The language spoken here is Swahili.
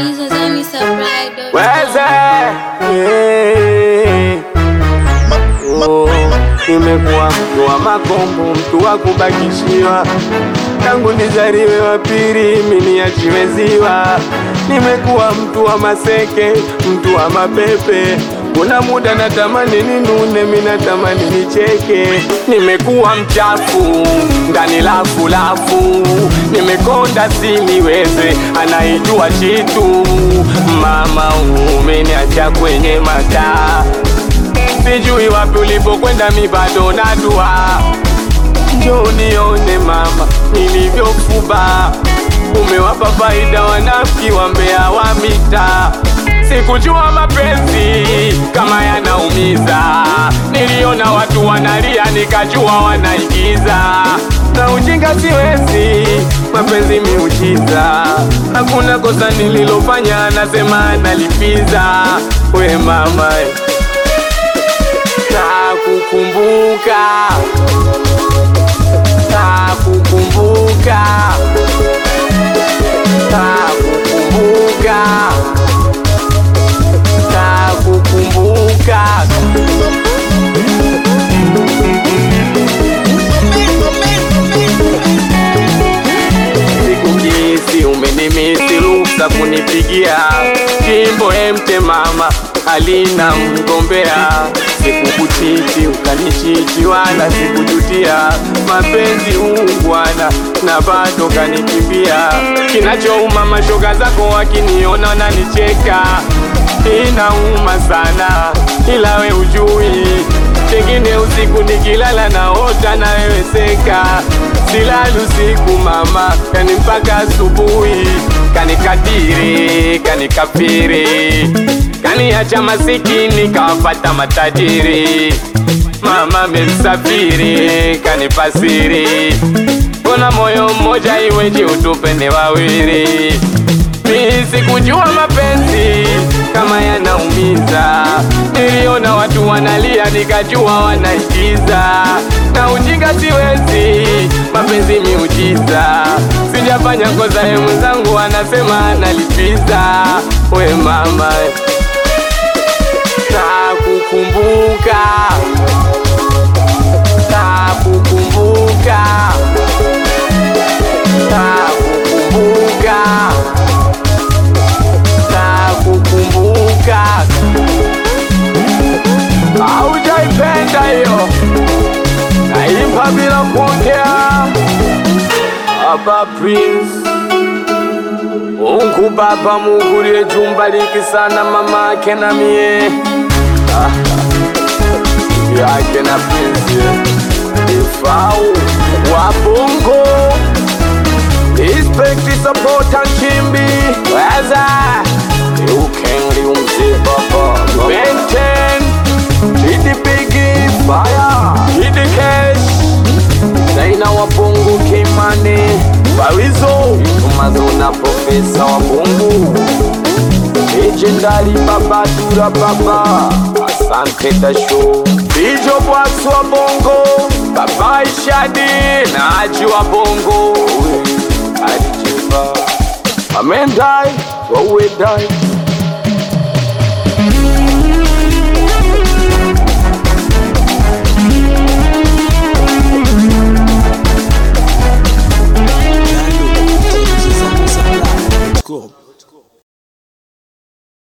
Weze Oh, nimekuwa mtu wa makombo, mtu wa kubakishiwa, tangu nizaliwe wa pili mimi niachiwe ziwa. Nimekuwa mtu wa maseke, mtu wa mapepe, kuna muda natamani ninune, mimi natamani nicheke. Nimekuwa mchafu ndani lafu lafu, nimekonda siniweze, anaijua chitu. Mama umeniacha kwenye mataa sijui wapi ulipokwenda, mi bado nadua. Njoo nione mama nilivyofuba, umewapa faida wanafiki wa mbea wa mita. Sikujua mapenzi kama yanaumiza, niliona watu wanalia nikajua wanaigiza. Na ujinga siwezi, mapenzi miujiza, hakuna kosa nililofanya, nasema nalipiza. We mama Nakukumbuka, nakukumbuka, nakukumbuka, nakukumbuka. Sikukisi umenimisi, ruksa kunipigia jimbo emte mama alina mgombea sikukuchiti ukanichiti, wala sikujutia mapenzi ungwana, na bado kanikimbia. Kinachouma mashoga zako wakiniona wananicheka, inauma sana, ila we ujui Pengine usiku nikilala naota na wewe seka, silali usiku mama, yani mpaka asubuhi, kanikadiri kanikafiri, kaniacha masikini kawafata matajiri. Mama memsafiri kanipasiri, mbona moyo mmoja iweje utupende wawili? Mi sikujua mapenzi kama yanaumiza, niliona watu wanalia nikajua wanaigiza, na ujinga siwezi, mapenzi miujiza, sijafanya kosa, ye mwenzangu anasema analipiza. We mama, nakukumbuka, nakukumbuka, nakukumbuka nakukumbuka. Haujaipenda hiyo, naimba bila kuongea. Baba Prince, Mungu Baba, Mungu liye jumbariki sana mama ake na mie Ah, yake na Prince ifau wa Bongo Respect, support and chimbi Weza Ukengli umzi baba Benten Chidi Biggie Fire Chidi Cash Zaina wa Bongo Kimani Farizo Tumazona Profesa wa Bongo Legendary Baba Dura Baba Asante Dasho Bijo Bwax wa Bongo Baba Ishadi na Haji wa Bongo Ajiba Amendai Wawe dai Download kutoka Supply.com.